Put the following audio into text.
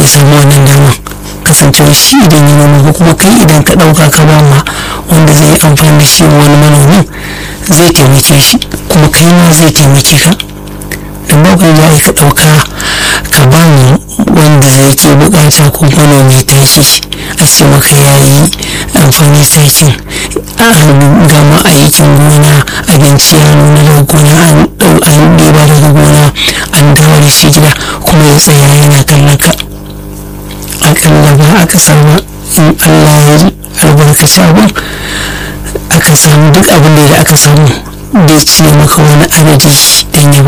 samu wannan damar kasancewa shi idan ya noma ko kuma kai idan ka ɗauka ka ba ma wanda zai yi amfani da shi wani manomin zai taimake shi kuma kai ma zai taimake ka don ba kan za ka ɗauka ka ba mu wanda zai ke bukata ko manomi taki a ce maka ya yi amfani takin an gama aikin gona abinci ya nuna daga gona an ɗeba daga gona an dawo da shi gida kuma ya tsaya yana kallon ka akalla ba aka samu in allah ya albarkaci abin aka samu duk abin da aka samu bai ce maka wani adadi don ya